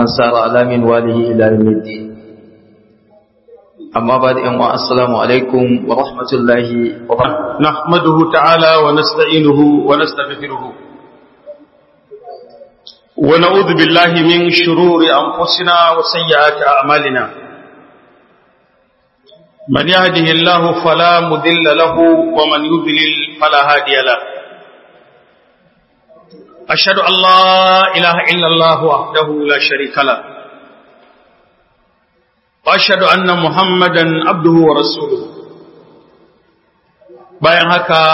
من سار على منواله إلى يوم الدين أما بعد أن السلام عليكم ورحمة الله وبركاته نحمده تعالى ونستعينه ونستغفره ونعوذ بالله من شرور أنفسنا وسيئات أعمالنا من يهده الله فلا مذل له ومن يضلل فلا هادي له أشهد أن لا إله إلا الله وحده لا شريك له وأشهد أن محمدا عبده ورسوله bayan haka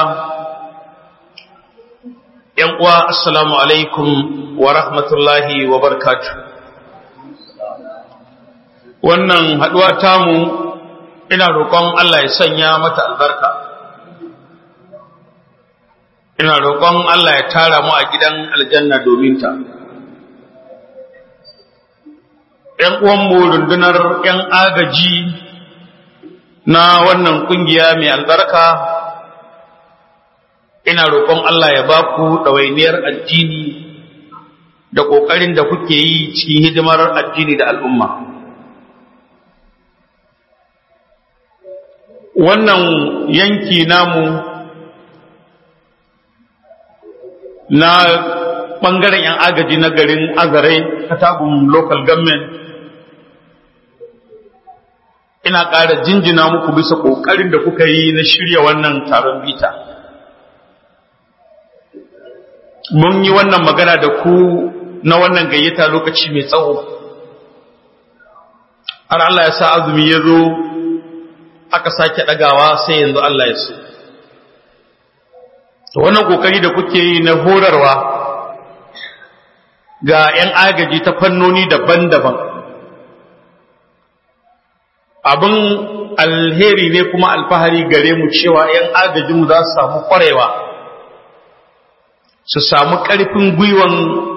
‘yan uwa assalamu alaikum wa rahmatullahi wa barkatu wannan haɗuwa tamu ina roƙon Allah ya sanya mata albarka ina roƙon Allah ya tara mu a gidan aljanna domin ta ‘yan uwanmu rundunar ‘yan agaji na wannan ƙungiya mai albarka ina roƙon Allah ya ba ku ɗawainiyar addini da ƙoƙarin da kuke yi cikin hidimar addini da al'umma. Wannan yanki namu na ɓangaren ‘yan agaji na garin Azare, Katagun Local Government, ina ƙara jinjina muku bisa ƙoƙarin da kuka yi na shirya wannan taron bita. mun yi wannan magana da ku na wannan gayyata lokaci mai tsawo har Allah ya sa azumi ya zo aka sake ɗagawa sai yanzu Allah ya so to wannan kokari da kuke yi na horarwa ga 'yan agaji ta fannoni daban-daban abin alheri ne kuma alfahari gare mu cewa 'yan agajinmu za su samu ƙwarewa su samu ƙarfin gwiwan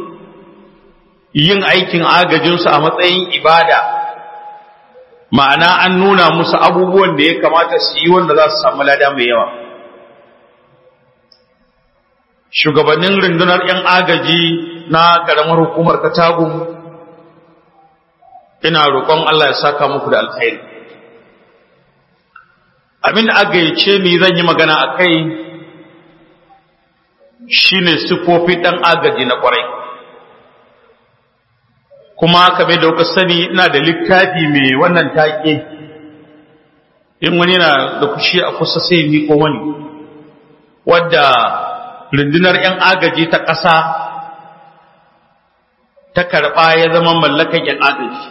yin aikin agajinsu a matsayin ibada ma'ana an nuna musu abubuwan da ya kamata su yi wanda za su samu lada mai yawa shugabannin rundunar 'yan agaji na ƙaramar hukumar katagun ina roƙon Allah ya saka muku da alkhairi abin da aka yace ni zan yi magana a kai shi ne siffofi ɗan agaji na ƙwarai kuma kame da kuka sani ina da littafi mai wannan take in wani na da kushi a kusa sai miko wani wadda rundunar 'yan agaji ta ƙasa ta karɓa ya zama mallakan 'yan agaji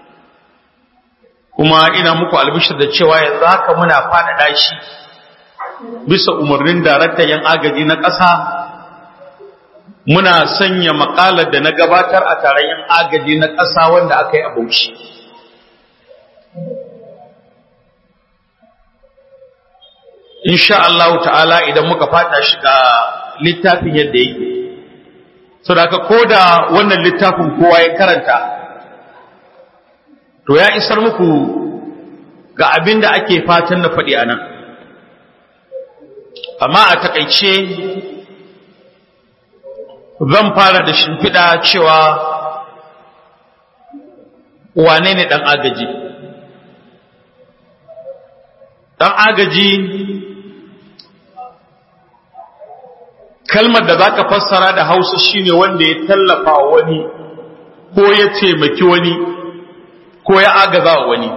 kuma ina muku albishir da cewa yanzu haka muna faɗaɗa shi bisa umarnin daraktan 'yan agaji na ƙasa muna sanya makalar da na gabatar a taron yan agaji na ƙasa wanda aka yi a Bauchi. Insha Allah ta'ala idan muka fata shi ga littafin yadda yake. So da aka koda wannan littafin kowa ya karanta, to ya isar muku ga abin da ake fatan na faɗi a nan. Amma a taƙaice zan fara da shimfiɗa cewa wane ne ɗan agaji ɗan agaji kalmar da za ka fassara da hausa shine wanda ya tallafa wani ko ya taimaki wani ko ya agaza wani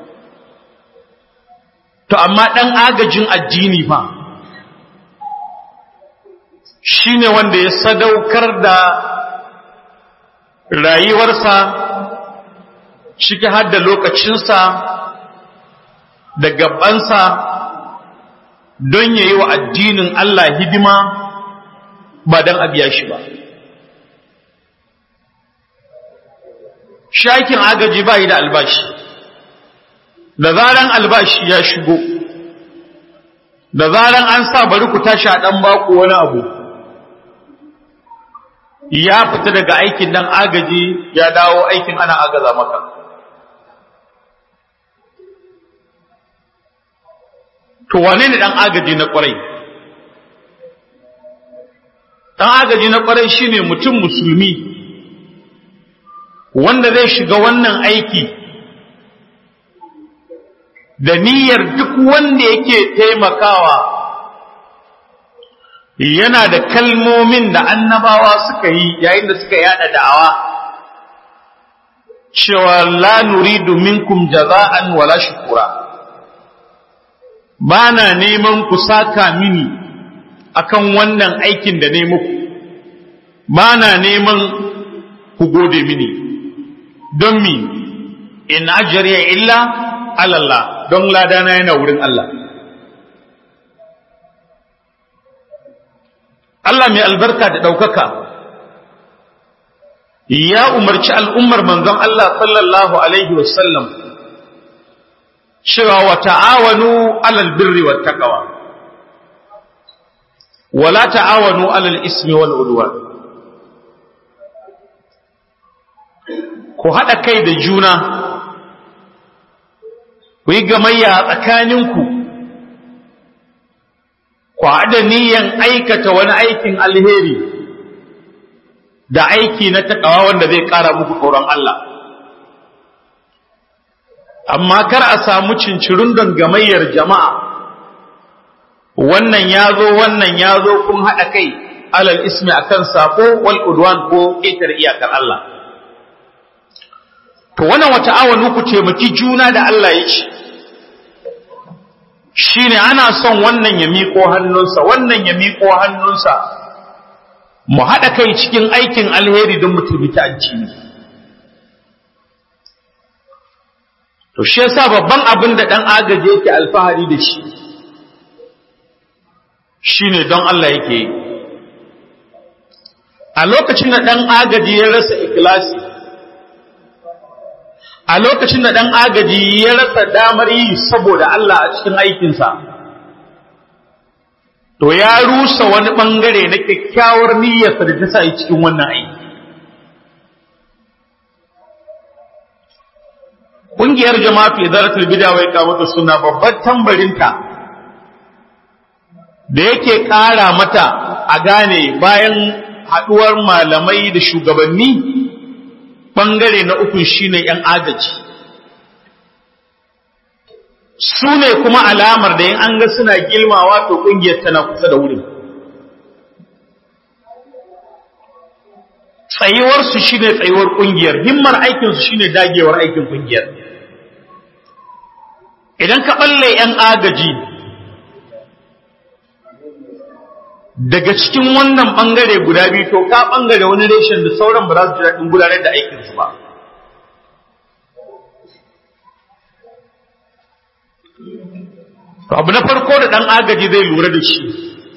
to amma ɗan agajin addini fa shi ne wanda ya sadaukar da rayuwarsa ciki har da lokacinsa da gabansa don ya yi wa addinin Allah hidima ba don a biya shi ba. Shakin agaji ba yi da albashi, da zaran albashi ya shigo, da zaran an sa bari ku tashi a ɗan baku wani abu. ya fita daga aikin nan agaji ya dawo aikin ana agaza maka to wane ne dan agaji na kwarai dan agaji na kwarai shine mutum musulmi wanda zai shiga wannan aiki da niyyar duk wanda yake taimakawa yana da kalmomin da annabawa suka yi yayin da suka yada da'awa cewa la nuridu minkum jaza'an wala shukura ba na neman ku saka mini akan wannan aikin da ne muku ba na neman ku gode mini don mi in ajriya illa alallah don ladana yana wurin Allah Allah mai albarka da ɗaukaka ya umarci al'ummar manzon Allah sallallahu Alaihi wasallam cewa wa ta'awanu alal birri wa taqwa wala ta'awanu alal ismi wal udwan ku haɗa kai da juna ku yi gamayya a tsakaninku ku haɗa niyan aikata wani aikin alheri da aiki na takawa wanda zai ƙara muku tsoron Allah amma kar a samu cincirin don gamayyar jama'a wannan ya zo wannan ya zo kun haɗa kai alal ismi akan sako wal udwan ko ƙetar iyakar Allah to wannan wata awanu ku taimaki juna da Allah ya ce shine ana son wannan ya miƙo hannunsa wannan ya miƙo hannunsa mu haɗa kai cikin aikin alheri don mu taimaki addini to shi yasa babban abin da ɗan agaji yake alfahari da shi shine don Allah yake yi a lokacin da ɗan agaji ya rasa ikilasi a lokacin da ɗan agaji ya rasa damar yi saboda Allah a cikin aikinsa to ya rusa wani ɓangare na kyakkyawar niyyarsa da ta sa yi cikin wannan aiki ƙungiyar jama'atu idaratul bid'a wai kamata suna babbar tambarinta da yake ƙara mata a gane bayan haɗuwar malamai da shugabanni ɓangare na uku shine ‘yan agaji su ne kuma alamar da yin an ga suna gilmawa to ƙungiyar tana kusa da wurin tsayuwarsu shine tsayuwar ƙungiyar himmar aikinsu shine dagewar aikin ƙungiyar idan ka ɓalle ‘yan agaji daga cikin wannan ɓangare guda biyu to ka ɓangare wani reshen da sauran ba za su ji daɗin gudanar da aikinsu ba abu na farko da ɗan agaji zai lura da shi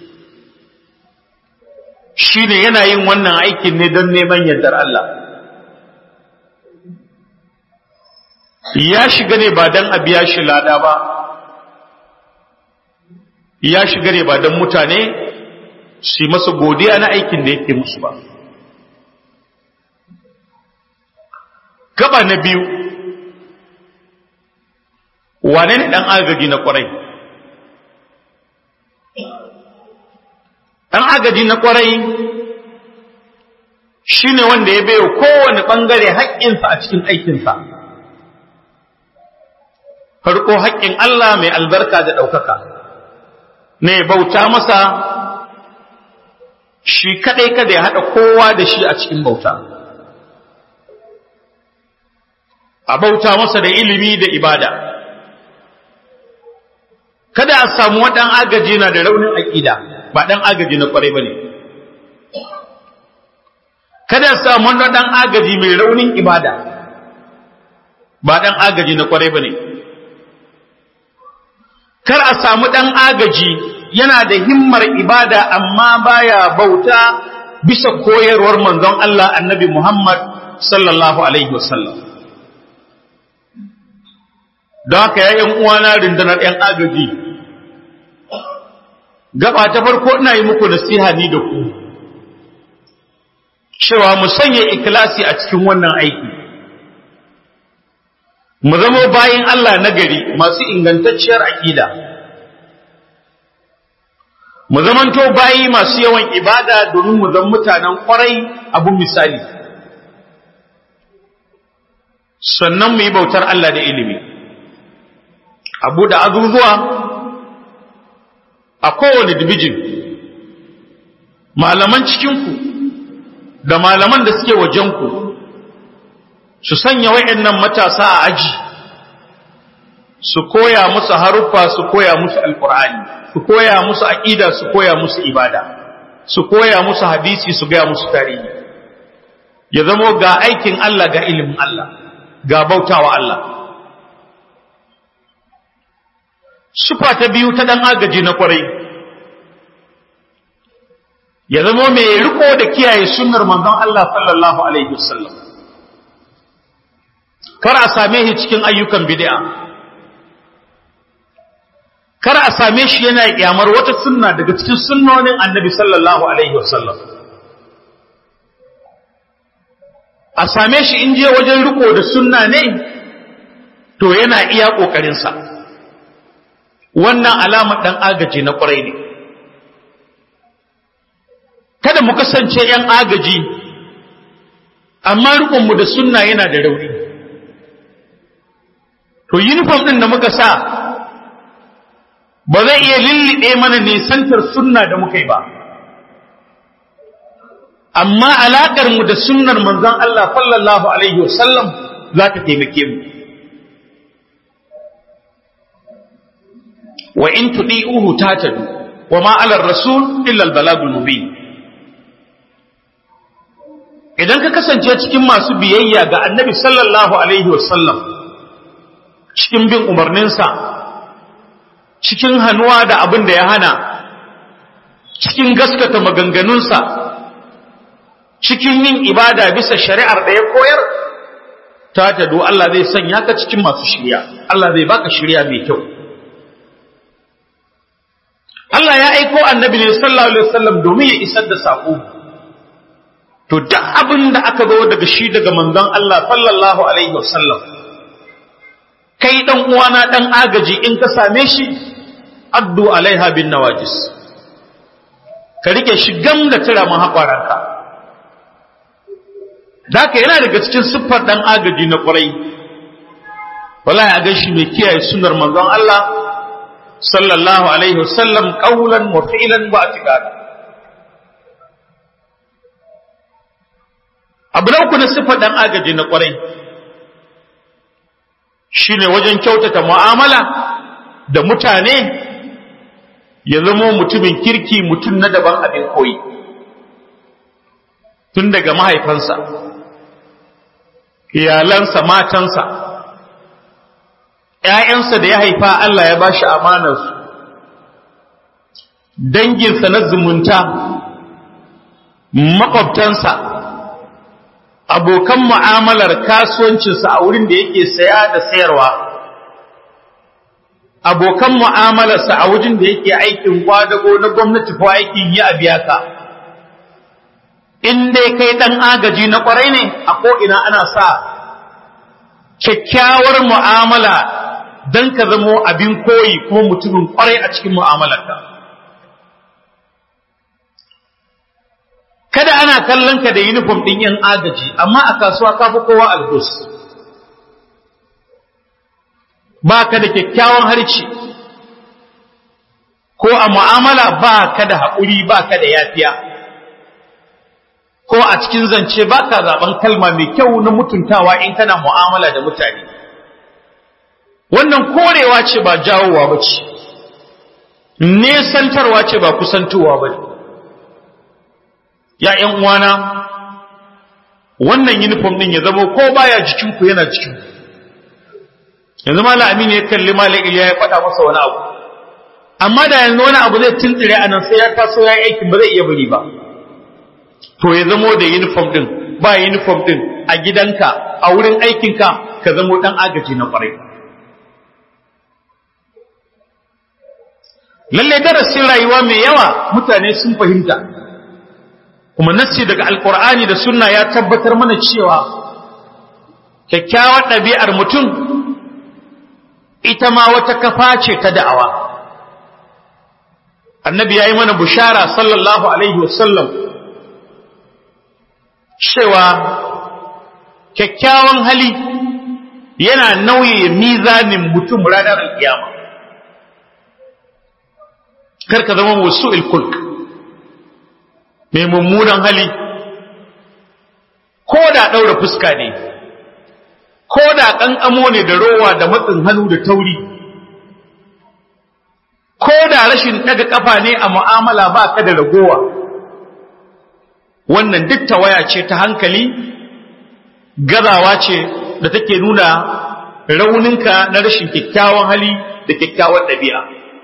shi ne yana yin wannan aikin ne don neman yardar Allah ya shiga ne ba don a biya shi lada ba ya shiga ne ba don mutane su masa godiya na aikin da yake musu ba gaba na biyu wane ne ɗan agaji na ƙwarai ɗan agaji na ƙwarai shi ne wanda ya bayo kowane ɓangare haƙƙinsa a cikin aikinsa farko haƙƙin Allah mai albarka da ɗaukaka ne bauta masa shi kaɗai kada ya haɗa kowa da shi a cikin bauta a bauta masa da ilimi da ibada kada a samu waɗan agaji na da raunin aƙida ba ɗan agaji na ƙwarai ba ne kada a samu waɗan agaji mai raunin ibada ba ɗan agaji na ƙwarai ba ne kar a samu ɗan agaji yana da himmar ibada amma baya bauta bisa koyarwar manzon Allah annabi Muhammad sallallahu alaihi wasallam don haka yayin uwana rundunar ‘yan agaji gaba ta farko ina yi muku nasiha ni da ku cewa mu sanya ikilasi a cikin wannan aiki mu zama bayin Allah nagari masu ingantacciyar aƙida mu zamanto bayi masu yawan ibada domin mu zama mutanen kwarai abun misali sannan mu yi bautar Allah da ilimi abu da azuzuwa a kowane dibijin malaman cikinku da malaman da suke wajenku su sanya wa'annan matasa a aji su koya musu haruffa su koya musu alkur'ani su koya musu aqida su koya musu ibada su koya musu hadisi su gaya musu tarihi ya zamo ga aikin Allah ga ilimin Allah ga bautawa Allah sufa ta biyu ta dan agaji na kwarai ya zamo mai riko da kiyaye sunnar manzon Allah sallallahu alaihi wasallam kar a same shi cikin ayyukan bid'a kar a same shi yana kyamar wata sunna daga cikin sunnonin annabi sallallahu alaihi wasallam a same shi in je wajen riko da sunna ne to yana iya ƙoƙarinsa wannan alamar ɗan agaji na ƙwarai ne kada mu kasance ‘yan agaji amma riƙonmu da sunna yana da rauni to uniform ɗin da muka sa ba zai iya lulluɗe mana nisantar sunna da muka yi ba amma alaƙar mu da sunnar manzon Allah sallallahu alaihi wasallam za ta taimake mu wa in tudi'uhu tatadu wa ma 'ala ar-rasul illa al-balagul mubin idan ka kasance cikin masu biyayya ga annabi sallallahu alaihi wasallam cikin bin umarninsa cikin hannuwa da abin da ya hana cikin gaskata maganganunsa cikin yin ibada bisa shari'ar da ya koyar ta tado Allah zai sanya ka cikin masu shirya Allah zai baka shirya mai kyau Allah ya aiko annabi ne sallallahu alaihi wasallam domin ya isar da sako to duk abin da aka zo daga shi daga manzon Allah sallallahu alaihi wasallam kai dan uwana dan agaji in ka same shi addu alaiha bin nawajis ka rike shi gam da tira mun haƙwaranka da yana daga cikin siffar dan agaji na ƙwarai wallahi a gashi mai kiyaye sunnar manzon Allah sallallahu alaihi wasallam qawlan wa fi'lan wa i'tiqadan abu na uku na siffar dan agaji na ƙwarai shine wajen kyautata mu'amala da mutane ya zama mutumin kirki mutum na daban abin koyi tun daga mahaifansa iyalansa matansa ‘ya'yansa da ya haifa Allah ya ba shi amanarsu danginsa na zumunta makwabtansa abokan mu'amalar kasuwancinsa a wurin da yake saya da sayarwa abokan mu'amalarsa a wajen da yake aikin kwadago na gwamnati ko aikin yi a biya ka in dai kai dan agaji na kwarai ne a ko'ina ana sa kyakkyawar mu'amala don ka zamo abin koyi kuma mutumin kwarai a cikin mu'amalarka kada ana kallon ka da uniform ɗin yan agaji amma a kasuwa ka fi kowa algus ba ka da kyakkyawan harci ko a mu'amala ba ka da haƙuri ba ka da yafiya ko a cikin zance ba ka zaɓen kalma mai kyau na mutuntawa in kana mu'amala da mutane wannan korewa ce ba jawowa ba ce nesantarwa ce ba kusantowa ba ne ya ‘yan uwana wannan uniform ɗin ya zama ko baya jikinku yana jikinku yanzu mala aminu ya kalli malik iliya ya faɗa masa wani abu amma da yanzu wani abu zai tuntsire a nan sai ya taso ya yi aikin ba zai iya bari ba to ya zamo da uniform din ba uniform din a gidanka a wurin aikinka ka zamo dan agaji na kwarai lalle darasin rayuwa mai yawa mutane sun fahimta kuma nassi daga alkur'ani da sunna ya tabbatar mana cewa kyakkyawar ɗabi'ar mutum ita ma wata kafa ce ta da'awa annabi ya yi mana bushara sallallahu alaihi wasallam cewa kyakkyawan hali yana nauye mizanin mutum ranar alkiyama kar ka zama wasu ilkulk mai mummunan hali ko da ɗaura fuska ne ko da ƙanƙamo ne da rowa da matsin hannu da tauri ko da rashin ɗaga ƙafa ne a mu'amala ba ka da ragowa wannan duk tawaya ce ta hankali gazawa ce da take nuna rauninka na rashin kyakkyawan hali da kyakkyawan ɗabi'a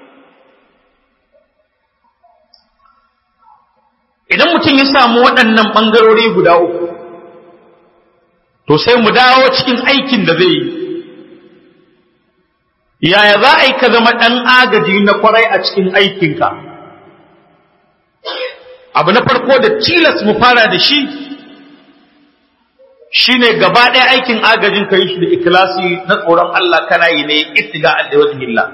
idan mutum ya samu waɗannan ɓangarori guda uku to sai mu dawo cikin aikin da zai yi yaya za a yi ka zama ɗan agaji na kwarai a cikin aikinka abu na farko da tilas mu fara da shi shine gaba ɗaya aikin agajin ka yi shi da ikilasi na tsoron Allah kana yi ne ittiga da wajen illa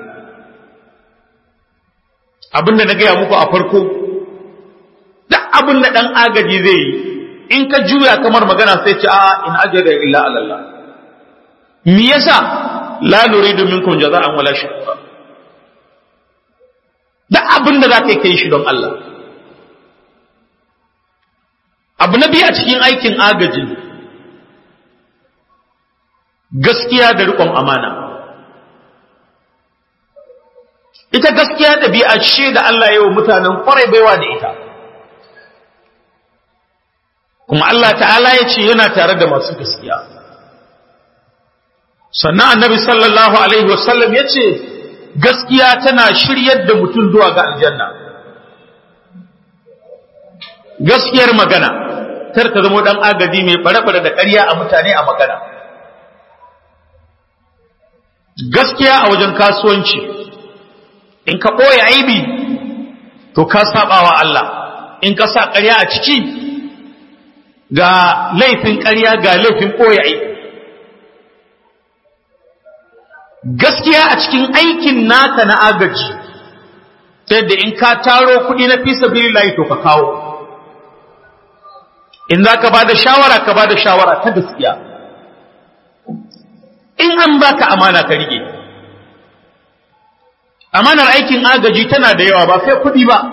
abin da na gaya muku a farko duk abin da ɗan agaji zai yi in ka juya kamar magana sai ce a in ajada illa Allah me yasa la nuridu minkum jaza'an wala shukura duk abin da zaka kai shi don Allah abu na biyu a cikin aikin agaji gaskiya da riƙon amana ita gaskiya ɗabi'a ce da Allah ya wa mutanen kwarai baiwa da ita kuma Allah ta'ala ya ce yana tare da masu gaskiya sannan annabi sallallahu alaihi wasallam ya ce gaskiya tana shiryar da mutum zuwa ga aljanna gaskiyar magana kar ka zama dan agaji mai bare-bare da ƙarya a mutane a magana gaskiya a wajen kasuwanci in ka ɓoye aibi to ka saɓawa Allah in ka sa ƙarya a ciki ga laifin ƙarya ga laifin ɓoye aibi gaskiya a cikin aikin naka na agaji ta yadda in ka taro kuɗi na fi sabilillahi to ka kawo in za ka ba da shawara ka ba da shawara ta gaskiya in an baka amana ka rike amanar aikin agaji tana da yawa ba sai kuɗi ba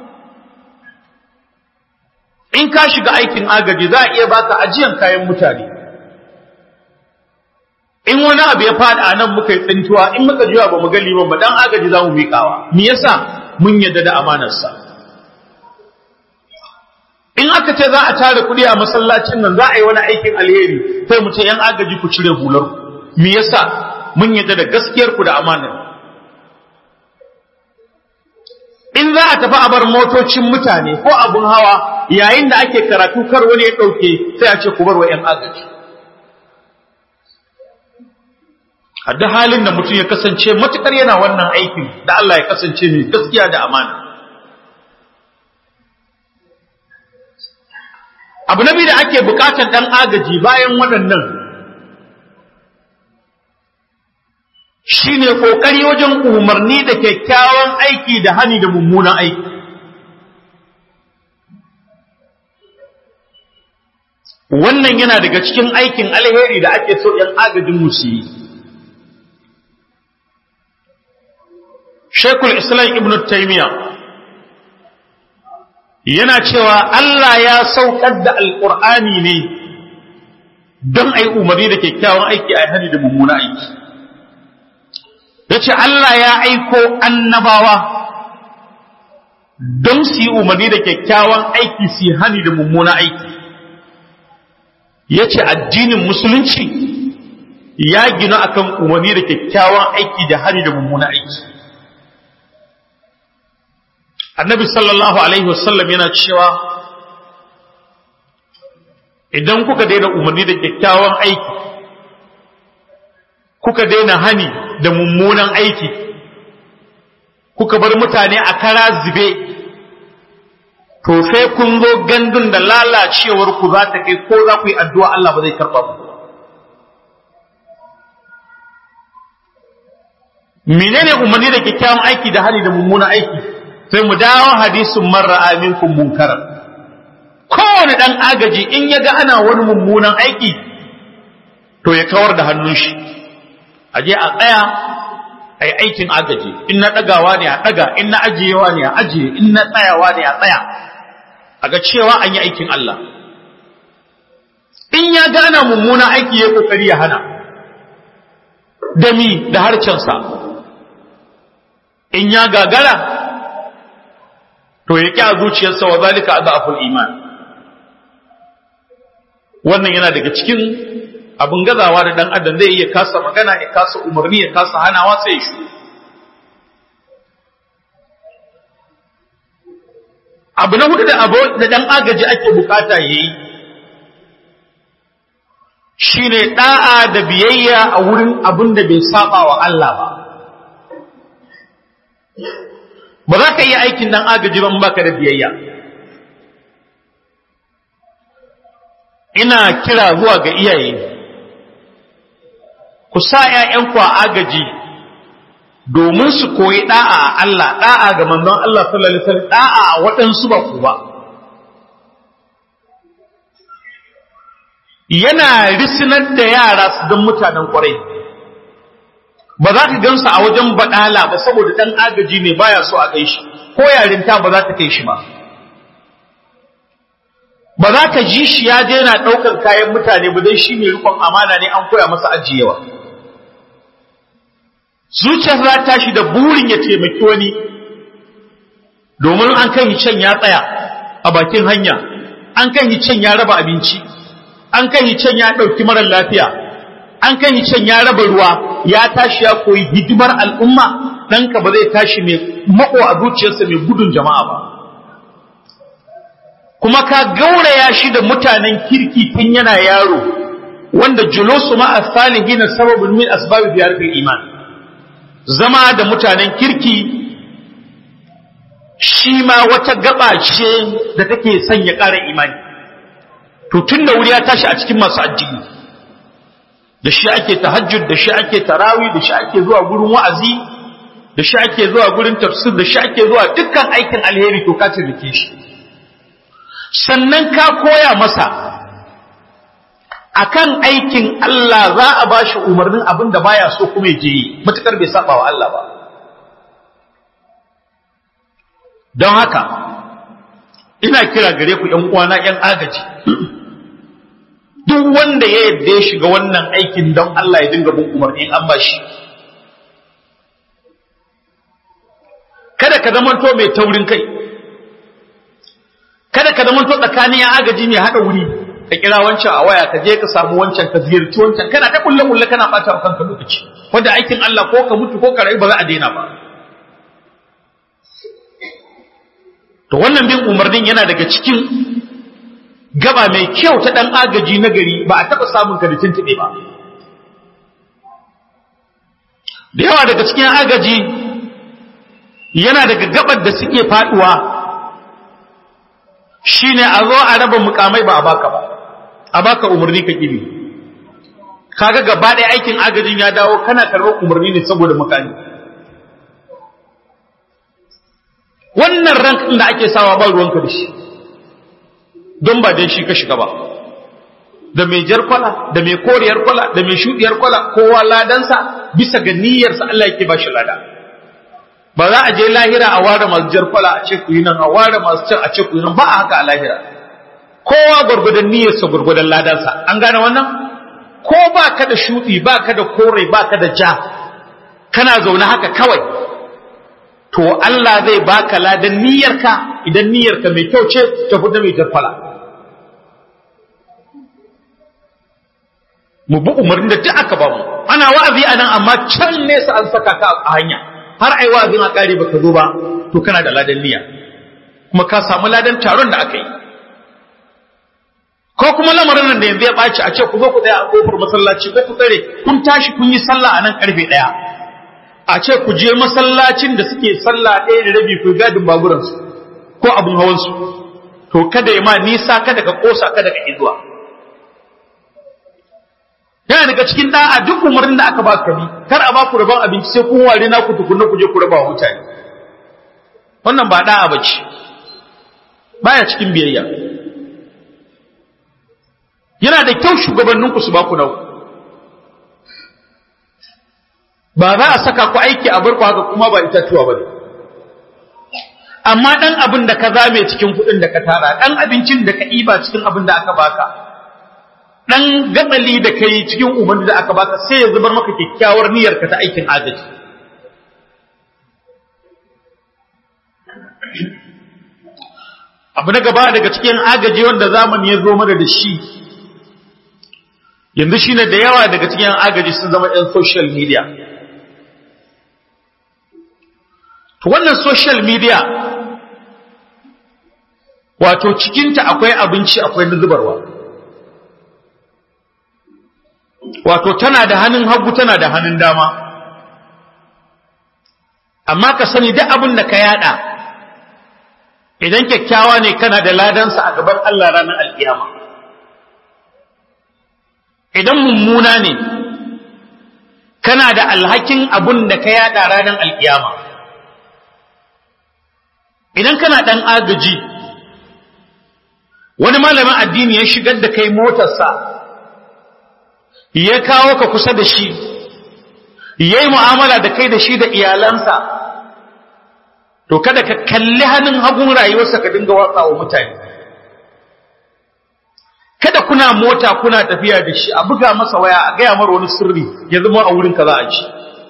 in ka shiga aikin agaji za a iya baka ajiyan kayan mutane in wani abu ya faɗa a nan muka yi tsintuwa in muka jiwa ba mu ga liman ba dan agaji za mu miƙawa me yasa mun yadda da amanarsa in aka ce za a tara kuɗi a masallacin nan za a yi wani aikin alheri sai mu ce yan agaji ku cire hular me yasa mun yadda da gaskiyar ku da amanar in za a tafi a bar motocin mutane ko abun hawa yayin da ake karatu kar wani ya ɗauke sai a ce ku bar wa yan agaji a duk halin da mutum ya kasance matukar yana wannan aikin da Allah ya kasance mai gaskiya da amana abu na biyu da ake bukatar dan agaji bayan waɗannan shine kokari wajen umarni da kyakkyawan aiki da hani da mummunan aiki wannan yana daga cikin aikin alheri da ake so ‘yan agajin musu yi Shekul Islam Ibn Taymiyyah yana cewa Allah ya saukar da Alƙur'ani ne don a yi umarni da kyakkyawan aiki a hadi da mummuna aiki. Ya ce Allah ya aiko annabawa don su yi umarni da kyakkyawan aiki su yi hani da mummuna aiki. Ya ce addinin musulunci ya gina akan umarni da kyakkyawan aiki da hani da mummuna aiki. annabi sallallahu alaihi wasallam yana cewa idan kuka daina umarni da kyakkyawan aiki kuka daina hani da mummunan aiki kuka bar mutane a kara zube to sai kun zo gandun da lalacewar ku za ta kai ko za ku yi addu'a Allah ba zai karɓa ku menene umarni da kyakkyawan aiki da hani da mummunan aiki sai mu dawo hadisin marra aminkum munkaran kowane dan agaji in ya ga ana wani mummunan aiki to ya kawar da hannun shi a je a tsaya a yi aikin agaji in na ɗagawa ne a ɗaga in na ajiyewa ne a ajiye in na tsayawa ne a tsaya a ga cewa an yi aikin Allah in ya gana mummuna aiki ya kokari ya hana da mi da harcensa in ya gagara to ya ƙi a zuciyarsa wa zalika a za'aful iman wannan yana daga cikin abin gazawa da ɗan adam zai iya kasa magana ya kasa umarni ya kasa hanawa sai shi abu na hudu da abu da ɗan agaji ake bukata ya yi shi ne ɗa'a da biyayya a wurin abin da bai saba wa Allah ba ba za ka yi aikin ɗan agaji ban baka da biyayya ina kira zuwa ga iyaye ku sa ‘ya'yanku a agaji domin su koyi ɗa'a a Allah ɗa'a ga manzon Allah sallallahu alaihi wasallam ɗa'a a waɗansu ba ku ba yana risinar da yara su don mutanen ƙwarai ba za ka gansu a wajen baɗala ba saboda ɗan agaji ne baya so a kai shi ko yarinta ba za ta kai shi ba ba za ka ji shi ya je yana ɗaukar kayan mutane ba dai shi ne rikon amana ne an koya masa ajiyewa zuciyar za ta shi da burin ya taimaki wani domin an kan can ya tsaya a bakin hanya an kan can ya raba abinci an kan can ya ɗauki marar lafiya an kan can ya raba ruwa ya tashi ya koyi hidimar al'umma ɗanka ba zai tashi mai mako a zuciyarsa mai gudun jama'a ba kuma ka gauraya shi da mutanen kirki tun yana yaro wanda julusu ma as-salihin sababun min asbab ziyaratul iman zama da mutanen kirki shi ma wata gaba ce da take sanya ƙara imani to tun da wuri ya tashi a cikin masu addini da shi ake tahajjud da shi ake tarawi da shi ake zuwa gurin wa'azi da shi ake zuwa gurin tafsir da shi ake zuwa dukkan aikin alheri to ka taimake shi sannan ka koya masa akan aikin Allah za a ba shi umarnin abin da baya so kuma je yi matukar bai saba wa Allah ba don haka ina kira gare ku ‘yan uwana ‘yan agaji duk wanda ya yadda ya shiga wannan aikin don Allah ya dinga bin umarnin an ba shi kada ka zamanto mai taurin kai kada ka zamanto tsakanin ‘yan agaji mai haɗa wuri ka kira wancan a waya ka je ka samu wancan ka ziyarci wancan kana ta kulle kulle kana bata wa kanka lokaci wanda aikin Allah ko ka mutu ko ka rayu ba za a daina ba to wannan bin umarnin yana daga cikin gaba mai kyau ta dan agaji na gari ba a taba samun ka da tuntube ba da yawa daga cikin agaji yana daga gabar da suke faduwa shine a zo a raba mukamai ba a baka ba a baka umarni ka kibi kaga gaba ɗaya aikin agajin ya dawo kana karɓar umarni ne saboda mukami wannan rank da ake sawa ba ruwanka da shi don ba dan shi ka shiga ba da mai jar kwala da mai koriyar kwala da mai shuɗiyar kwala kowa ladansa bisa ga niyyarsa Allah yake ba shi lada ba za a je lahira a ware masu jar kwala a ce ku yi nan a ware masu can a ce ku yi nan ba a haka a lahira kowa gwargwadon niyyarsa gwargwadon ladansa an gane wannan ko ba ka da shuɗi ba ka da kore ba ka da ja kana zaune haka kawai to Allah zai baka ladan niyyarka idan niyyarka mai kyau ce ta fita mai jarfala mu bi umarnin da duk aka ba mu ana wa'azi a nan amma can nesa an saka ka a hanya har ai wa'azin a kare baka zo ba to kana da ladan niyya kuma ka samu ladan taron da aka yi ko kuma lamarin nan da yanzu ya ɓaci a ce ku zo ku tsaya a kofar masallaci ko ku tsare kun tashi kun yi sallah a nan karfe ɗaya a ce ku je masallacin da suke sallah ɗaya da rabi ku gadin baburansu ko abin hawansu to kada ya ma nisa kada ka kosa kada ka zuwa yana daga cikin da'a duk umarnin da aka ba ka bi kar a ba ku rabon abinci sai kun ware naku tukunna ku je ku raba wa mutane wannan ba da'a bace baya cikin biyayya yana da kyau shugabanninku su ba ku nau ba za a saka ku aiki a barku haka kuma ba itatuwa ba ne amma ɗan abin da ka zame cikin kuɗin da ka tara ɗan abincin da ka ɗiba cikin abin da aka baka ɗan gatsali da ka yi cikin umarni da aka baka sai ya zubar maka kyakkyawar niyyarka ta aikin agaji abu na gaba daga cikin agaji wanda zamani ya zo mana da shi yanzu shine da yawa daga cikin agaji sun zama 'yan social media to wannan social media wato cikinta akwai abinci akwai na zubarwa wato tana da hannun hagu tana da hannun dama amma ka sani duk abin da ka yada idan kyakkyawa ne kana da ladansa a gaban Allah ranar alkiyama idan mummuna ne kana da alhakin abin da ka yada ranar alkiyama idan kana dan agaji wani malamin addini ya shigar da kai motarsa ya kawo ka kusa da shi ya yi mu'amala da kai da shi da iyalansa to kada ka kalli hannun hagun rayuwarsa ka dinga watsa wa mutane kada kuna mota kuna tafiya da shi a buga masa waya a gaya mara wani sirri ya zama a wurin ka za a ci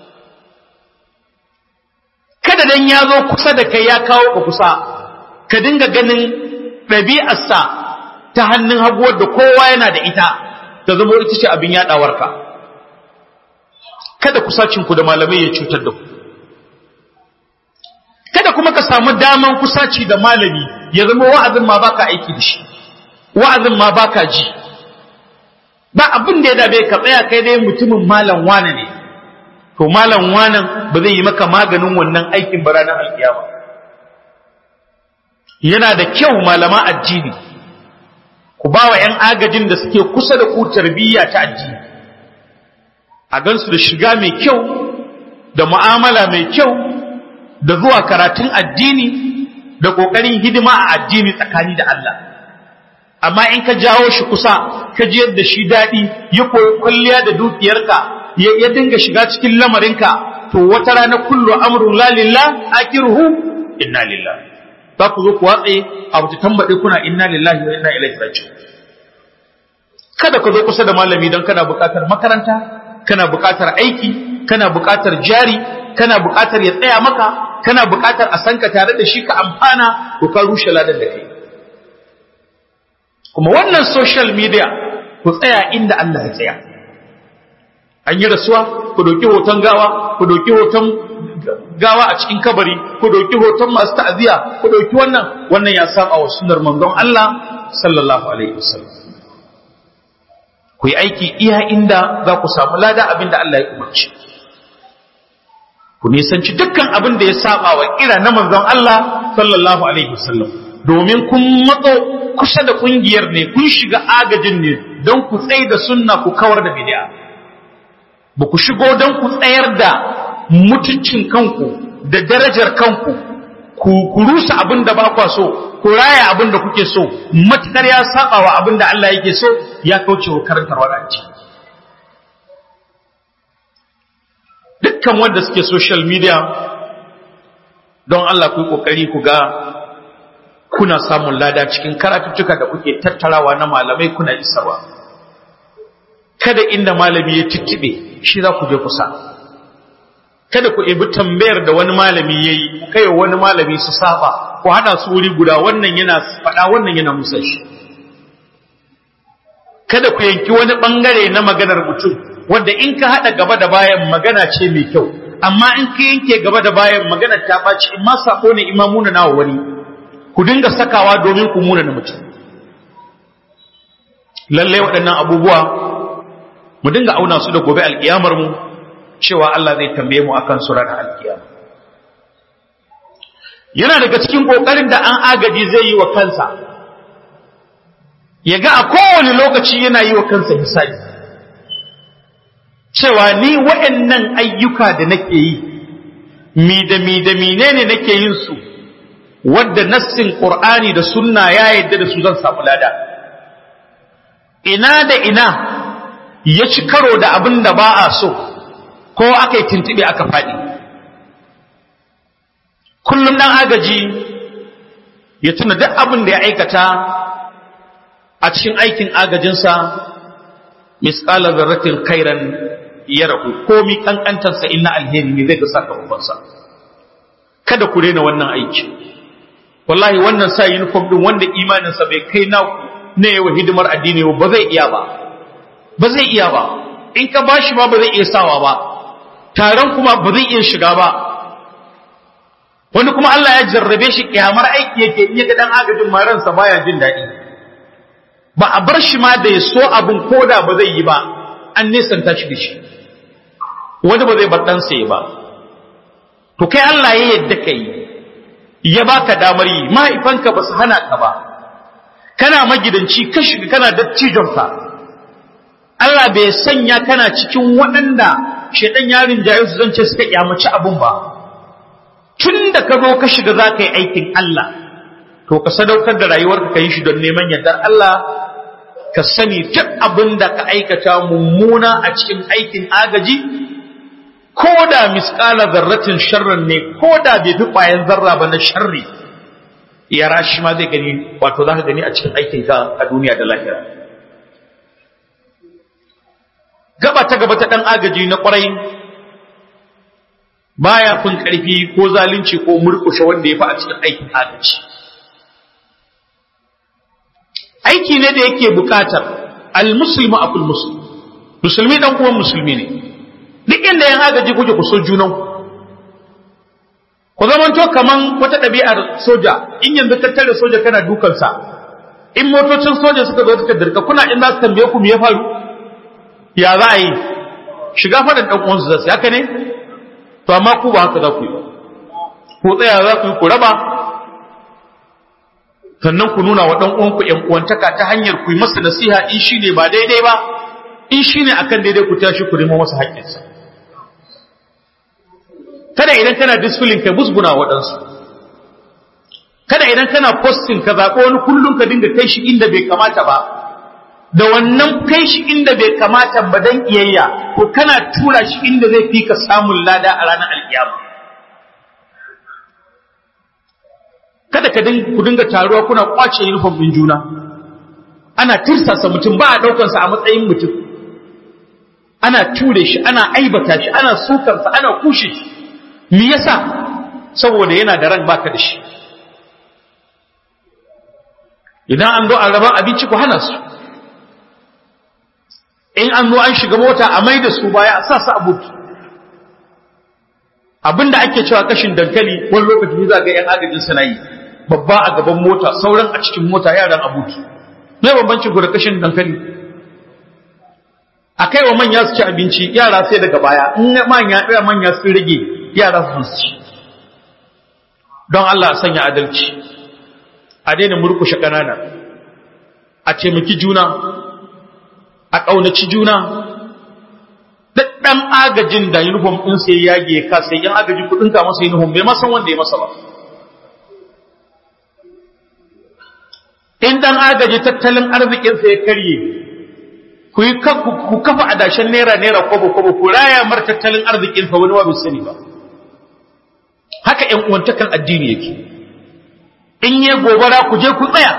kada dan ya zo kusa da kai ya kawo ka kusa ka dinga ganin ɗabi'arsa ta hannun haguwar da kowa yana da ita ta zama ita ce abin yaɗawarka kada kusacinku da malamai ya cutar da ku kada kuma ka samu daman kusaci da malami ya zama wa'azin ma baka aiki da shi wa'azin ma baka ji ba abin da ya dabe ka tsaya kai dai mutumin malam wane ne to malam wanan ba zai yi maka maganin wannan aikin ba ranar alkiyama yana da kyau malama addini ku ba wa ‘yan agajin da suke kusa da ku tarbiyya ta addini a gansu da shiga mai kyau da mu'amala mai kyau da zuwa karatun addini da ƙoƙarin hidima a addini tsakani da Allah amma in ka jawo shi kusa ka ji yadda shi daɗi ya koyi kwalliya da dukiyarka ya dinga shiga cikin lamarinka to wata rana kullu amrun la lillah akiruhu inna lillah za ku zo ku watse a wata tambaɗe kuna inna lillahi wa inna ilaihi raji'un kada ka zo kusa da malami don kana buƙatar makaranta kana buƙatar aiki kana buƙatar jari kana buƙatar ya tsaya maka kana buƙatar a san ka tare da shi ka amfana to ka rushe ladan da kai kuma wannan social media ku tsaya inda Allah ya tsaya an yi rasuwa ku ɗauki hoton gawa ku ɗauki hoton gawa a cikin kabari ku ɗauki hoton masu ta'aziyya ku ɗauki wannan wannan ya saba wa sunnar manzon Allah sallallahu alaihi wasallam ku yi aiki iya inda za ku samu lada abinda Allah ya umarci ku nisanci dukkan abin da ya saba wa kira na manzon Allah sallallahu alaihi wasallam domin kun matso kusa da kungiyar ne kun shiga agajin ne don ku tsaye da sunna ku kawar da bid'a ba ku shigo don ku tsayar da mutuncin kanku da darajar kanku ku rusa abin da ba kwa so ku raya abin da kuke so matukar ya saba wa abin da Allah yake so ya kauce wa karantar wadanci dukkan wanda suke social media don Allah ku yi kokari ku ga kuna samun lada cikin karatuttuka da kuke tattarawa na malamai kuna isarwa kada inda malami ya tittube shi za ku je kusa kada ku ibi tambayar da wani malami ya yi kai wani malami su saba ku haɗa su wuri guda wannan yana faɗa wannan yana musa shi kada ku yanki wani ɓangare na maganar mutum wanda in ka haɗa gaba da bayan magana ce mai kyau amma in ka yanke gaba da bayan maganar ta ɓaci in ma sako ne imamuna nawa wani ku dinga sakawa domin ku muna na mutum lallai waɗannan abubuwa mu dinga auna su da gobe alƙiyamar mu cewa Allah zai tambaye mu akan su ranar alƙiyama yana daga cikin ƙoƙarin da an agaji zai yi wa kansa ya ga a kowane lokaci yana yi wa kansa hisabi cewa ni waɗannan ayyuka da nake yi mi da mi da menene nake yin su wadda nassin Qur'ani da sunna ya yadda da su zan samu lada ina da ina ya ci karo da abin da ba a so ko aka yi tuntuɓe aka faɗi kullum ɗan agaji ya tuna duk abin da ya aikata a cikin aikin agajinsa misƙalar zarratin kairan ya rahu komi ƙanƙantarsa inna alheri ne zai ga sakamakonsa kada ku rena wannan aiki wallahi wannan sa uniform din wanda imaninsa bai kai naku na yawa hidimar addini ba zai iya ba ba zai iya ba in ka bashi ma ba zai iya sawa ba taron kuma ba zai iya shiga ba wani kuma Allah ya jarrabe shi kyamar aiki yake iya ga dan agajin ma ransa baya jin daɗi ba a bar shi ma da ya so abin koda ba zai yi ba an nesanta shi da shi wani ba zai bar ɗansa ya ba to kai Allah ya yadda ka yi ya baka damar yi mahaifanka ba su hana ka ba kana magidanci ka shiga kana dattijonka Allah bai sanya kana cikin waɗanda shaidan yarin jayo su zance suka kyamaci abun ba tun da ka zo ka shiga za ka yi aikin Allah to ka sadaukar da rayuwarka ka yi shi don neman yardar Allah ka sani duk abin da ka aikata mummuna a cikin aikin agaji ko da misƙala zarratin sharrin ne ko da bai fi ƙwayan zarra ba na sharri ya rashi ma zai gani wato za ka gani a cikin aikinka a duniya da lahira gaba ta gaba ta ɗan agaji na ƙwarai baya fin ƙarfi ko zalunci ko murƙushe wanda ya fi a cikin aikin agaji aiki ne da yake buƙatar al-muslimu akul muslim musulmi dan uwan musulmi ne duk inda yan agaji kuke ku so junan ku zamanto kaman wata ɗabi'ar soja in yanzu ka tare soja kana dukansa in motocin soja suka zo suka dirka kuna in za su tambaye ku me ya faru ya za a yi shiga faɗin ɗan uwansu za su haka ne to amma ku ba haka za ku yi ba ku tsaya za ku yi ku raba sannan ku nuna wa ɗan uwanku ƴan uwantaka ta hanyar ku yi masa nasiha in shi ne ba daidai ba in shi ne akan daidai ku tashi ku nemo masa haƙƙinsa kada idan kana discipline ka busguna waɗansu kada idan kana posting ka zaɓi wani kullum ka dinga kai shi inda bai kamata ba da wannan kai shi inda bai kamata ba dan iyayya ko kana tura shi inda zai fi ka samun lada a ranar alkiyama kada ka ku dinga taruwa kuna kwace uniform din juna ana tirsasa mutum ba a ɗaukansa a matsayin mutum ana ture shi ana aibata shi ana sukarsa ana kushe shi me yasa saboda yana da ran baka da shi idan an zo a rabar abinci ku hana su in an zo an shiga mota a mai da su baya a sa su a buki abinda ake cewa kashin dankali wani lokaci za ga yan agajin suna yi babba a gaban mota sauran a cikin mota yaran a buki me bambancin ku da kashin dankali a kai wa manya su ci abinci yara sai daga baya in manya ɗaya manya sun rage yara su ci don Allah sanya adalci a daina murkushe ƙanana a taimaki juna a ƙaunaci juna ɗan agajin da uniform ɗin sai yage ya kasa yan agaji kuɗin ka masa uniform bai masan wanda ya masa ba in ɗan agaji tattalin arzikinsa ya karye ku yi ku kafa adashen naira naira kwabo kwabo ku raya mar tattalin arzikinsa wani wa bai sani ba haka ƴan uwantakan addini yake in yi gobara ku je ku tsaya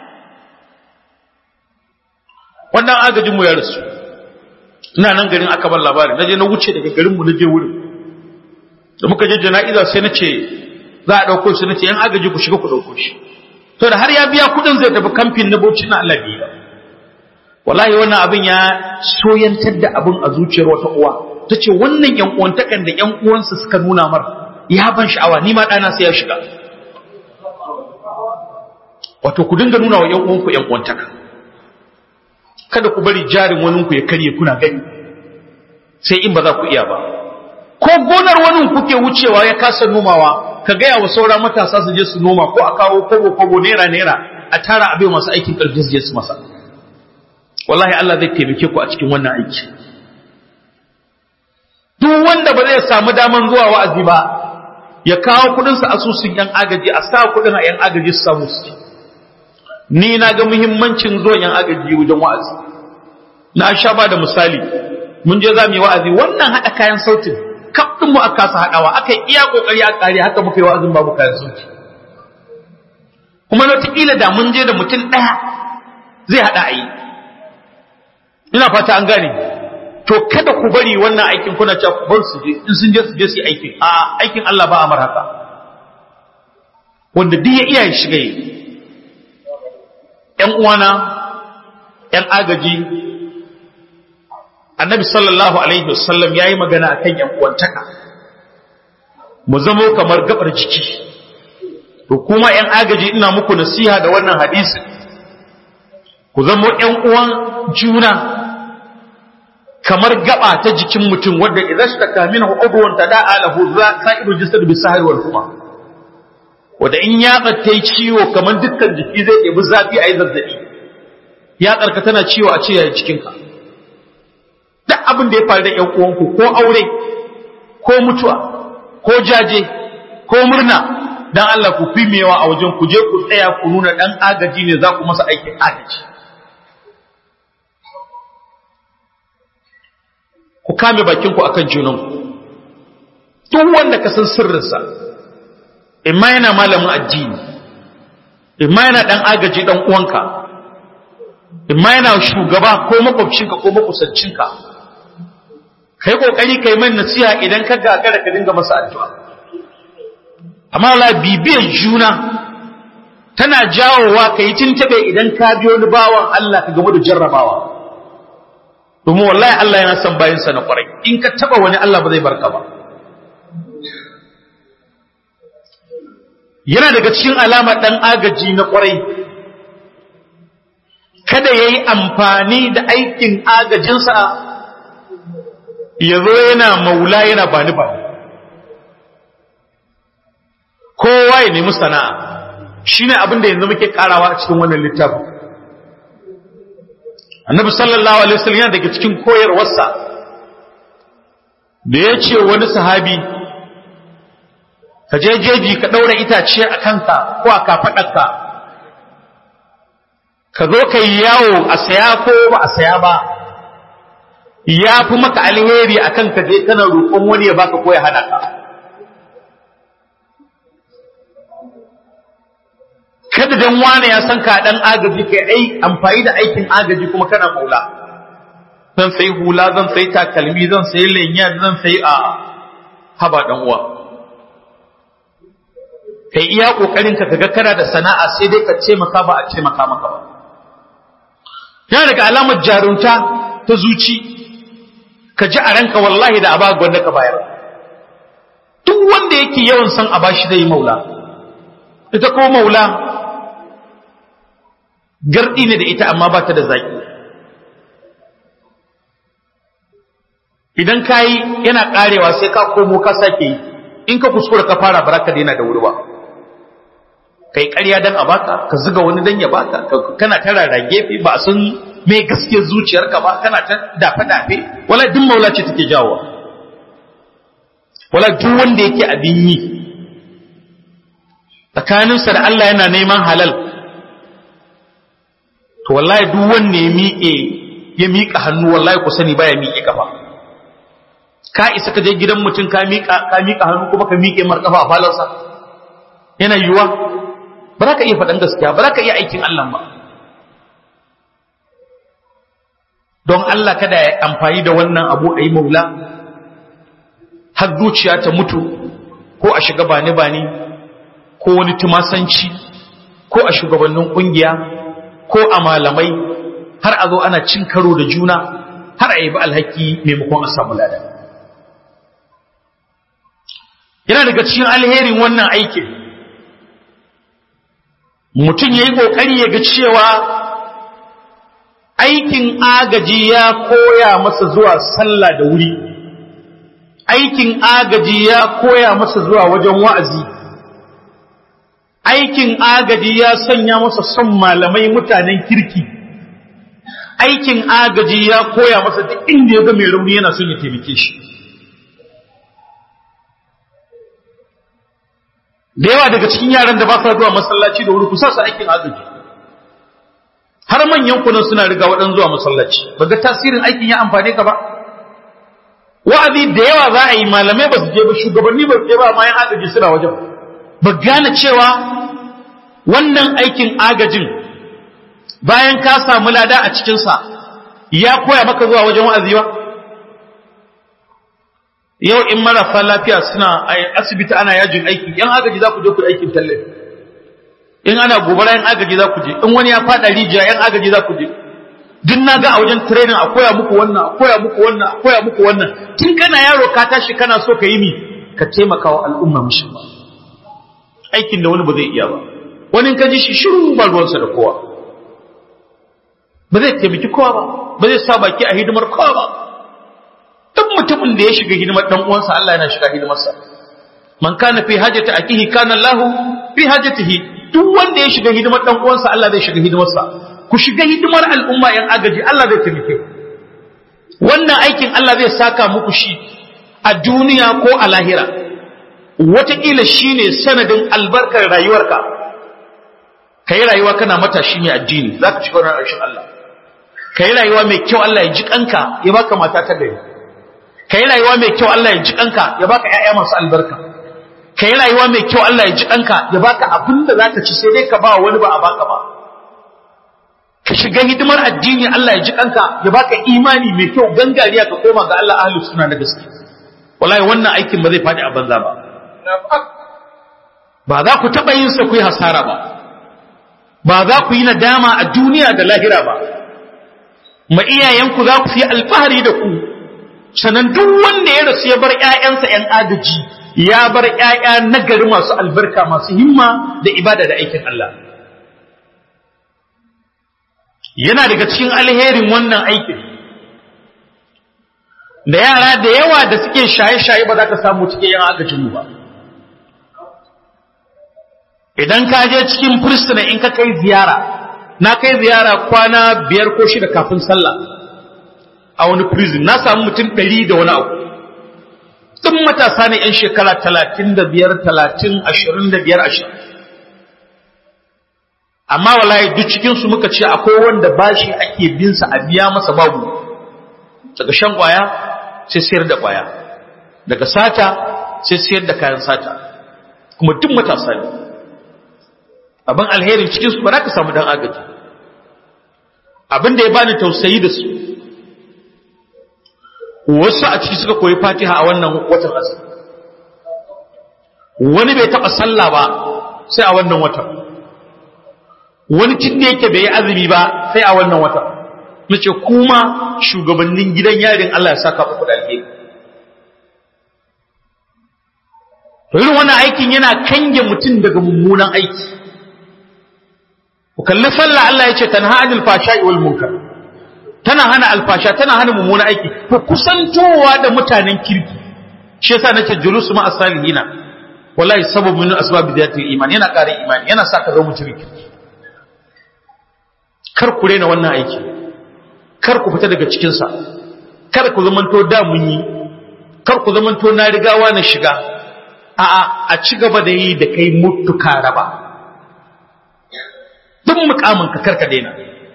wannan agajinmu ya rasu ina nan garin aka bar labari na je na wuce daga garinmu na je wurin da muka je jana'iza sai na ce za a ɗauko shi na ce yan agaji ku shiga ku ɗauko shi to da har ya biya kuɗin zai tafi kamfin na bauchi na Allah biya wallahi wannan abin ya soyantar da abin a zuciyar wata uwa ta ce wannan yan uwantakan da yan uwansa suka nuna mar ya ban sha'awa ni ma ɗana sai ya shiga wato ku dinga nuna wa yan uwanku yan uwantaka kada ku bari jarin waninku ya karye kuna gani sai in ba za ku iya ba ko gonar wani kuke wucewa ya kasa nomawa ka gaya wa saura matasa su je su noma ko a kawo kobo kobo naira naira a tara abin masu aikin karfi su je su masa wallahi Allah zai taimake ku a cikin wannan aiki duk wanda ba zai samu daman zuwa wa'azi ba ya kawo kudin sa asusun yan agaji a sa kudin a yan agaji su samu su ni na ga muhimmancin zuwan yan agaji wajen wa'azi na sha ba da misali mun je za mu yi wa'azi wannan haɗa kayan sautin kaf ɗin mu aka kasa haɗawa aka yi iya ƙoƙari a ƙare haka muka yi wa'azin babu kayan sauti kuma wataƙila da mun je da mutum ɗaya zai haɗa a yi ina fata an gane to kada ku bari wannan aikin kuna cewa ku bar su je in sun je su je su yi aikin a aikin Allah ba amar haka wanda duk ya iya ya shiga yi ƴan uwana ƴan agaji annabi sallallahu alaihi wasallam yayi magana akan ƴan uwantaka mu zamo kamar gabar jiki to kuma ƴan agaji ina muku nasiha da wannan hadisi ku zamo ƴan uwan juna kamar gaba ta jikin mutum wadda idan shi ta minhu udwan tada'a lahu sa'iru jasad bi sahri wal huma wadda in ya ta yi ciwo kamar dukkan jiki zai ɗebi zafi a yi zazzaɓi ya tsarka tana ciwo a ce ya jikinka duk abin da ya faru da ƴan uwanku ko aure ko mutuwa ko jaje ko murna dan Allah ku fi mewa a wajen ku je ku tsaya ku nuna dan agaji ne za ku masa aikin agaji ku kame bakin ku akan junanku duk wanda ka san sirrinsa imma yana malamin addini imma yana dan agaji dan uwanka imma yana shugaba ko makwabcinka ko makusancinka kai kokari kai mai nasiha idan ka gagara ka dinga masa addu'a amma la bibiyar juna tana jawowa ka yi tintabe idan ka biyo wani bawan Allah ka gamu da jarrabawa domin wallahi Allah yana son bayansa na kwarai in ka taba wani Allah ba zai barka ba yana daga cikin alamar dan agaji na kwarai kada ya yi amfani da aikin agajinsa ya zo yana maula yana bani bani kowa ya nemi sana'a shi ne abin da yanzu muke karawa a cikin wannan littafin annabi sallallahu alaihi wasallam yana daga cikin koyarwarsa da ya ce wani sahabi ka je jeji ka ɗaura itace a kanka ko a kafaɗarka ka zo ka yi yawo a saya ko ba a saya ba ya fi maka alheri a kan ka je kana roƙon wani ya baka ko ya hana ka kada dan wane ya san ka dan agaji kai ai amfani da aikin agaji kuma kana maula zan sai hula zan sai takalmi zan sai lenya zan sai a haba dan uwa kai iya kokarin ka kaga kana da sana'a sai dai ka ce maka ba a ce maka maka ba yana daga alamar jarunta ta zuci ka ji a ranka wallahi da abaga wanda ka bayar duk wanda yake yawan san a bashi zai maula ita ko maula gardi ne da ita amma ba ta da zaki idan ka yi yana karewa sai ka komo ka sake yi in ka kuskura ka fara baraka daina da wuri ba kai ƙarya dan a baka ka zuga wani dan ya baka kana ta rara gefe ba a san me gaskiyar zuciyarka ba kana ta dafe dafe wala duk maula ce take jawo wala duk wanda yake abin yi tsakaninsa da Allah yana neman halal to wallahi duk wanda ya miƙe ya miƙa hannu wallahi ku sani baya miƙe kafa ka isa ka je gidan mutum ka miƙa ka miƙa hannu kuma ka miƙe mar kafa a falarsa yana yiwuwa ba za ka iya faɗan gaskiya ba za ka iya aikin Allah ba don Allah kada ya amfani da wannan abu a yi maula har zuciya ta mutu ko a shiga bani bani ko wani tumasanci ko a shugabannin kungiya ko a malamai har a zo ana cin karo da juna har a yi ba alhaki maimakon a samu lada yana daga cikin alherin wannan aikin mutum ya yi ƙoƙari ya ga cewa aikin agaji ya koya masa zuwa sallah da wuri aikin agaji ya koya masa zuwa wajen wa'azi aikin agaji ya sanya masa son malamai mutanen kirki aikin agaji ya koya masa duk inda ya ga mai rauni yana son ya taimake shi da yawa daga cikin yaran da ba sa zuwa masallaci da wuri ku sa su aikin agaji har manyan kunan suna riga waɗansu zuwa masallaci ba ga tasirin aikin ya amfane ka ba wa'azi da yawa za a yi malamai ba su je ba shugabanni ba su je ba ma yan agaji suna wajen ba gane cewa wannan aikin agajin bayan ka samu lada a cikinsa ya koya maka zuwa wajen wa'azi ba yau in marasa lafiya suna a asibiti ana yajin aiki yan agaji za ku je ku aikin tallafi in ana gobara yan agaji za ku je in wani ya fada rijiya yan agaji za ku je duk na ga a wajen training a koya muku wannan a koya muku wannan a koya muku wannan tun kana yaro ka tashi kana so ka yi mi ka taimaka wa al'umma mishi ba aikin da wani ba zai iya ba wani ka ji shi shiru ba ruwansa da kowa ba zai taimaki kowa ba ba zai sa baki a hidimar kowa ba duk mutumin da ya shiga hidimar dan uwansa Allah yana shiga hidimarsa man kana fi hajati akihi kana Allahu fi hajatihi duk wanda ya shiga hidimar dan uwansa Allah zai shiga hidimarsa ku shiga hidimar al'umma yan agaji Allah zai taimake wannan aikin Allah zai saka muku shi a duniya ko a lahira wataƙila shi ne sanadin albarkar rayuwarka ka yi rayuwa kana matashi mai addini za ka shiga wani ƙarshen Allah ka yi rayuwa mai kyau Allah ya ji kanka ya baka mata ta gari ka yi rayuwa mai kyau Allah ya ji kanka ya baka ƴaƴa masu albarka ka yi rayuwa mai kyau Allah ya ji kanka ya baka abin da zaka ci sai dai ka ba wani ba a baka ba ka shiga hidimar addini Allah ya ji kanka ya baka imani mai kyau gangariya ka koma ga Allah ahlus sunna na gaske wallahi wannan aikin ba zai fadi a banza ba ba za ku taɓa yin sa ku yi hasara ba ba za ku yi nadama a duniya da lahira ba ma iyayenku za ku yi alfahari da ku sannan duk wanda ya rasu ya bar ƴaƴansa ƴan agaji ya bar ƴaƴa nagari masu albarka masu himma da ibada da aikin Allah yana daga cikin alherin wannan aikin da yara da yawa da suke shaye-shaye ba za ka samu cikin yan agajinmu ba idan ka je cikin fursuna in ka kai ziyara na kai ziyara kwana biyar ko shida kafin sallah a wani prison na samu mutum ɗari da wani abu tun matasa ne 'yan shekara talatin da biyar talatin ashirin da biyar ashirin amma wallahi duk cikinsu muka ce akwai wanda bashi ake binsa a biya masa babu daga shan kwaya sai sayar da kwaya daga sata sai sayar da kayan sata kuma duk matasa ne abin alherin cikinsu ba za ka samu dan agaji abin da ya bani tausayi da su wasu a ciki suka koyi fatiha a wannan watan azumi wani bai taɓa sallah ba sai a wannan watan wani tun da yake bai yi azumi ba sai a wannan watan nace kuma shugabannin gidan yarin Allah ya saka muku da alheri to irin wannan aikin yana kange mutum daga mummunan aiki ku kalli sallah Allah ya ce tanha anil fashai wal munkar tana hana alfasha tana hana mummunan aiki ku kusantowa da mutanen kirki shi yasa nace julusu ma asalihina wallahi sababu min asbab bidayatil iman yana ƙara imani yana sa ka zama mutum kirki kar ku rena wannan aiki kar ku fita daga cikinsa kar ku zamanto da mun yi kar ku zamanto na rigawa na shiga a'a a ci gaba da yi da kai mutuka raba duk mukamin ka karka daina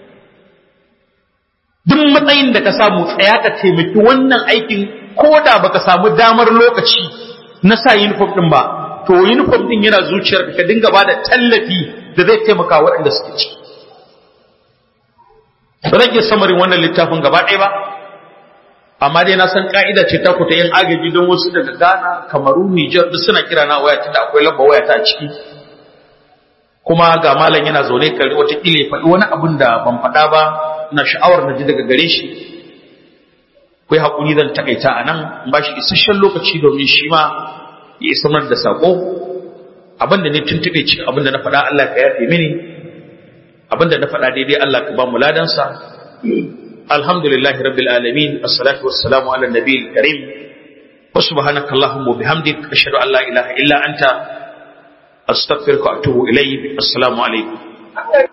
duk matsayin da ka samu tsaya ka taimaki wannan aikin ko da baka samu damar lokaci na sa uniform din ba to uniform din yana zuciyarka ka dinga ba da tallafi da zai taimaka waɗanda suke ciki ba zan iya samarin wannan littafin gaba ɗaya ba amma dai na san ka'ida ce ta ku ta yin agaji don wasu daga Ghana, Kamaru, Nijar duk suna kira na waya tunda akwai lamba waya ta ciki kuma ga malam yana zaune kare wata kile faɗi wani abin da ban faɗa ba na sha'awar na ji daga gare shi kai hakuri zan takaita a nan in ba shi isasshen lokaci domin shi ma ya isa mana da sako abin da ne tuntuɓe cikin abin da na faɗa Allah ka yafe mini abinda na faɗa daidai Allah ka ba mu ladansa alhamdulillahi rabbil alamin assalatu wassalamu ala nabiyil karim wa subhanaka allahumma wa bihamdik ashhadu an la ilaha illa anta astaghfiruka wa atubu ilayk assalamu alaikum